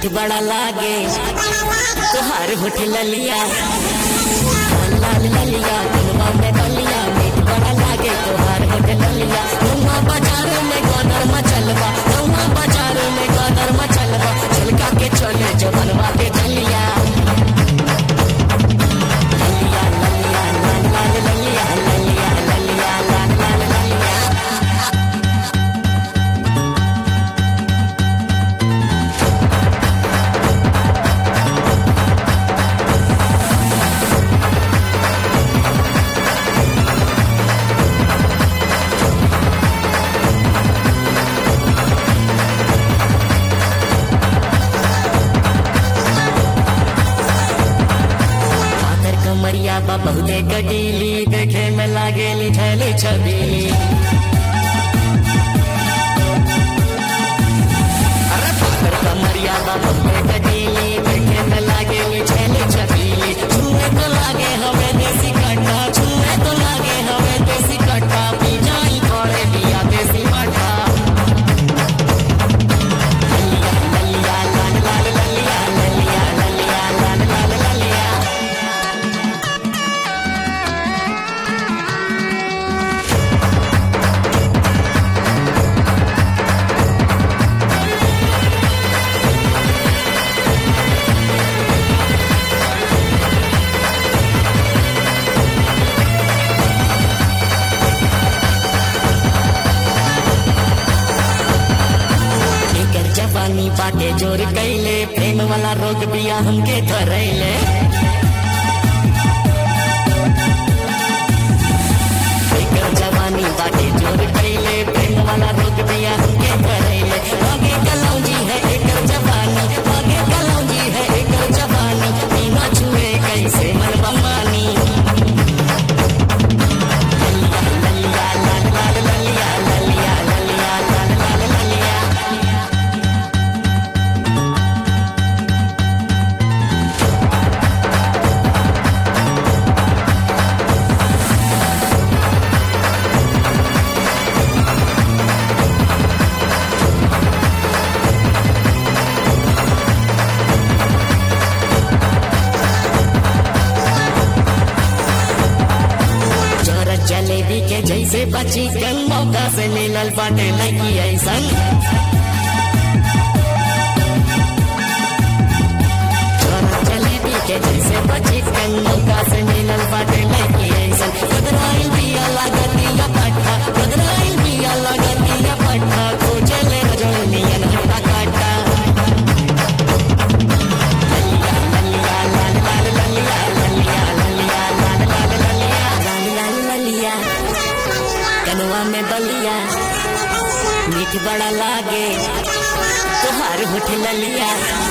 मीठ बड़ा लागे तुहार होठ ललिया लाल ललिया दिलवा में बलिया मीठ बड़ा लागे तुहार होठ ललिया नौवा बाजार में गदर मचलवा नौवा बाजार में गदर मचलवा झलका के चले जो बनवा के गलिया ललिया ललिया लाल लाल ललिया ललिया ललिया लाल लाल ललिया पातर कमरिया बा बहुते गडीली देखे में लागेली छैली छबीली अरे पातर कमरिया बा बहुते गडीली देखे में लागेली छैली छबीली छुए तो लागे हमें देसी कट्टा छुए तो लागे हमें देसी कट्टा पी जाई थोड़े दिया देसी मट्टा ललिया ललिया लाल लाल ललिया ललिया ललिया लाल लाल ललिया एकर जवानी बाटे जोर कैले प्रेम वाला रोग बिया हमके धरैले एकर जवानी बाटे जोर कैले प्रेम वाला रोग बिया हमके धरैले आगे कलौजी है एकर जवानी आगे कलौजी है एकर जवानी बिना छुए कैसे मन बमानी ललिया ललिया लाल लाल ललिया ललिया ललिया लाल लाल ललिया जोर जलेबी के जैसे बची कल मौका से मिलल बाटे लगी ऐसन जोर जलेबी के जैसे बची कल मौका से मिलल बाटे लगी ऐसन बदराइल बिया लागतिया पट्टा बदराइल बिया लागतिया पट्टा खोजले रजोनियन हट्टा काटा ललिया ललिया लाल लाल ललिया ललिया ललिया लाल लाल ललिया लाल लाल ललिया कनवा में बलिया मीठ बड़ा लागे तुहार होठ ललिया